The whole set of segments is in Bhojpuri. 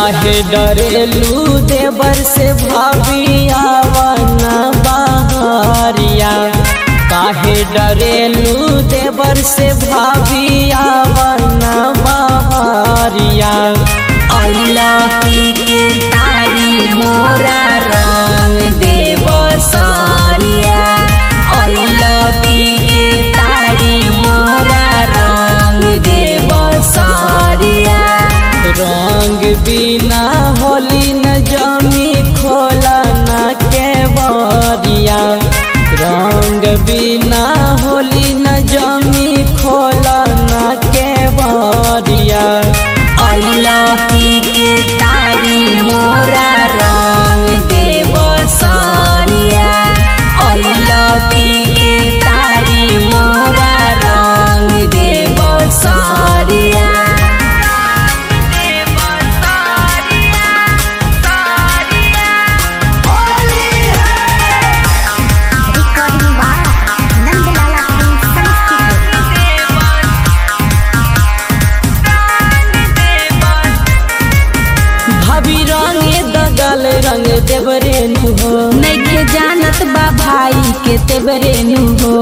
काहे डरेलू देवर से भाभिया वना बहरिया काहे डरेलू देवर से भाभिया वना बहरिया अइला पी के तारी मोरा रंग देव सारिया अइला पी के तारी मोरा रंग देव सारिया रंग बिना होली न जमी खोला न के बरिया रंग बिना होली न जमी खोला न के बरिया अइला पी के तारी मोरा रंग देव सारिया अइला पी के तारी मोरा रंग देव सारिया Recording by Nandalala Films Studio. भाभी रंगे दगल रंग देवरे नु हो नइखे जानत बा भाई के तेबरे नु हो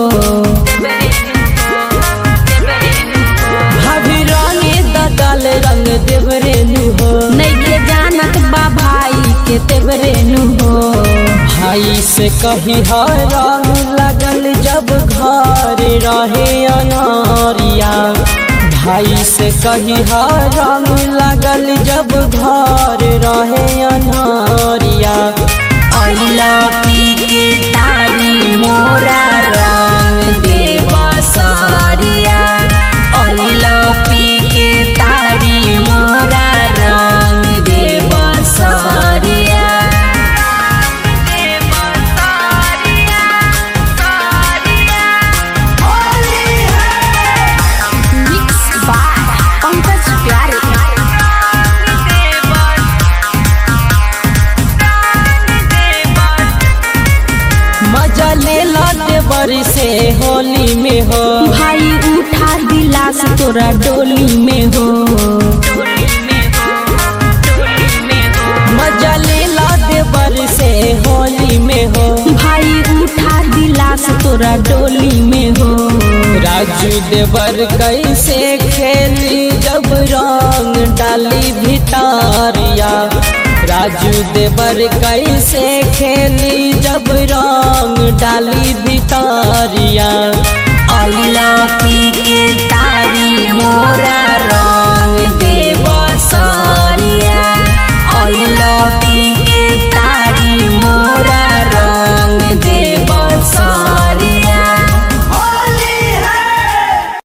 भाभी रंगे दगल रंग देवरे नु हो नइखे जानत बा भाई के तेबरे नु हो भाई से कही हर रंग लगल जब घर रहे अनारिया भाई से कही हर रंग लगल जब घर रहे अनारिया अइला पी के तारी मोरा रंग देव सारिया अइला पी के तारी मोरा रंग देव सारिया Mixed by Pankaj Pyare. मजा ले लाते बरी से होली में हो भाई उठा गिलास तोरा डोली में हो मजा ले लाते बरी से होली में हो भाई उठा गिलास तोरा डोली में हो राजू देवर कैसे खेली जब रंग डाली भितारिया राजू देवर कैसे खेली जब रंग डाली भितारिया अइला पी के तारी मोरा